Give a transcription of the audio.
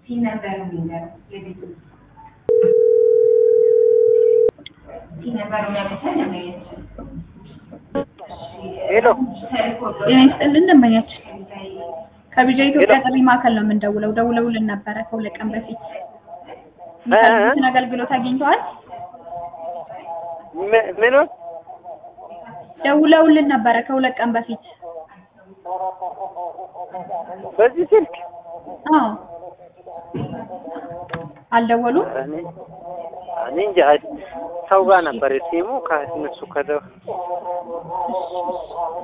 ነበር የሚለው የቤቱ ነበር የሚያመሳል ለማየት ሄሎ ጤና ይስጥልን ደንበኛችን ከቢጃ ኢትዮጵያ ጥሪ ማዕከል ነው የምንደውለው። ደውለውልን ነበረ ከሁለት ቀን በፊት የሚፈልጉትን አገልግሎት አግኝተዋል? ም- ምኑን ደውለውልን ነበረ ከሁለት ቀን በፊት። በዚህ ስልክ አዎ አልደወሉም? እኔ እኔ እንጃ ሰው ጋር ነበር ሲሙ ከእነሱ ከደ